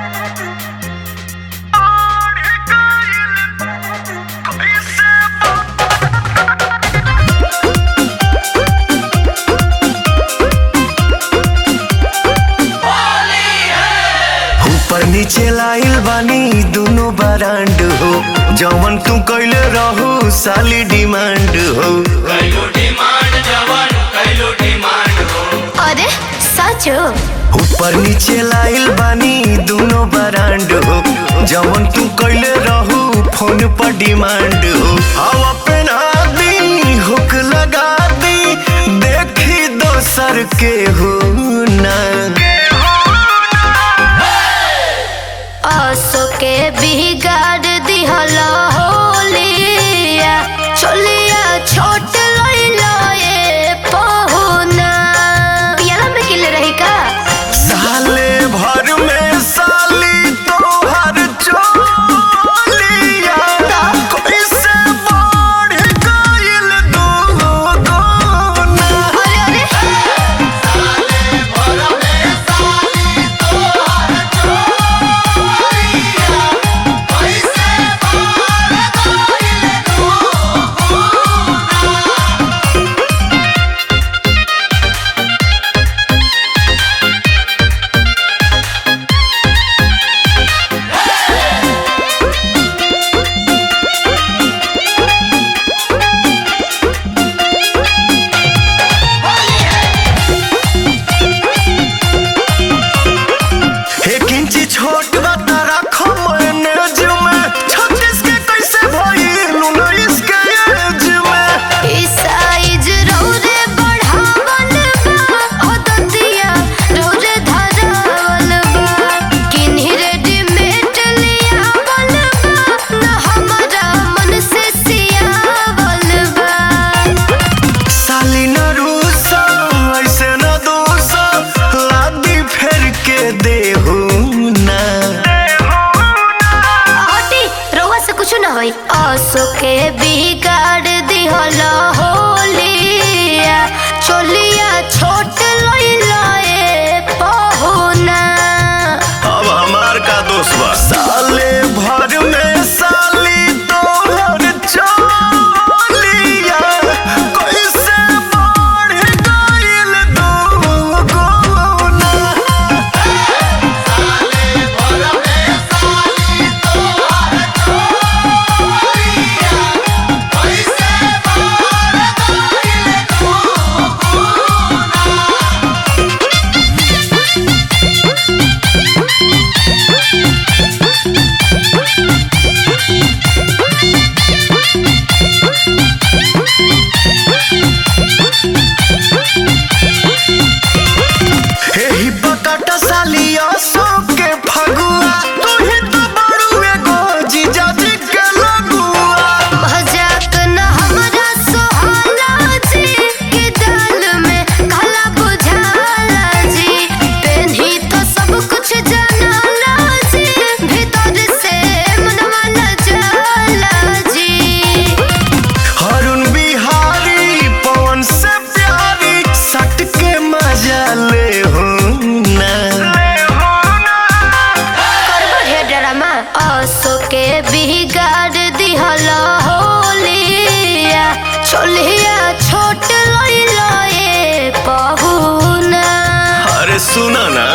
ऊपर नीचे लाइल बानी दुनो बरांड हो जवन तू कैले रहू साली डिमांड हो कैलो डिमांड जवन कैलो डिमांड हो अरे सच हो ऊपर नीचे लाइल बानी दुनो बरांड हो जवन तू कैले रहू फोन पर डिमांड हो हवा पहना दी हुक लगा दी देखी दोसर के हो ना असो के बिगाड़ दिहल होलिया चलिया छोट लइलो ए पहुना पियाला में किले रही का साले भर में साली तोहर चोलिया कैसे बढ़ गइल दोगुना अरे अरे एक इंची छोट बता रखो मैनेज में छत्तीस के कैसे भइल उन्नीस के एज में ई साइज रौरे बढ़ावल बा ओ दतिया रौरे धरावल बा किन्ही रेडीमेड लियावल बा न हमरा मन से सियावल बा साली न रूसा ऐसे न दूसा लादी फेर के देहू ना हटी रउआ से कुछ ना होई असो के बिगाड़ दिहल होलिया चोलिया छोट लइला ए पहुना अब हमार का दोस्त बा साले भर में साली तोहर चोलिया कैसे बढ़ गइल दोगुना एही बकटा साली असो के फगुआ तू ही तो बड़ू एगो जीजाजी के लगुआ मजाक न हमरा सोहाला जी के दाल में काला बुझाला जी पेन्ही तो सब कुछ जानाला जी भीतर से मनवा न जाला जी हरुण बिहारी पवन से प्यारी सट के मजा ले हो ना करबो ढेर ड्रामा असो के बिगाड़ दिहल होलिया चोलिया छोट लइला ए पहुना अरे सुना ना